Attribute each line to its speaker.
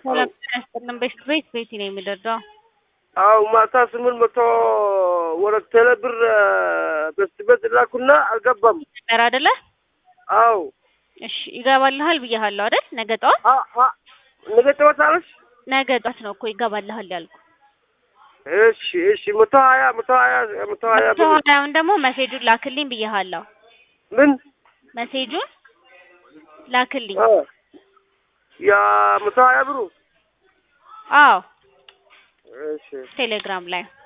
Speaker 1: ሰላም ያስጠልን ቤት ቤት ቤት ነው የሚደርደው።
Speaker 2: አው ማታ ስምንት መቶ ወደ ቴሌ ብር በስበት ላኩና አልገባም።
Speaker 1: ነበር አይደለ?
Speaker 2: አው
Speaker 1: እሺ ይገባልሃል ብያሃለሁ አይደል? ነገ ጠዋት
Speaker 2: አ አ ነገ ጠዋት አለሽ?
Speaker 1: ነገ ጠዋት ነው እኮ ይገባልሃል ያልኩ።
Speaker 2: እሺ እሺ መቶ ሀያ መቶ ሀያ መቶ ሀያ ብር
Speaker 1: ሀያውን ደግሞ መሴጁን ላክልኝ ብያሃለሁ።
Speaker 2: ምን
Speaker 1: መሴጁን ላክልኝ።
Speaker 2: አ ያ መቶ ሀያ ብሩ
Speaker 1: አዎ
Speaker 2: እሺ
Speaker 1: ቴሌግራም ላይ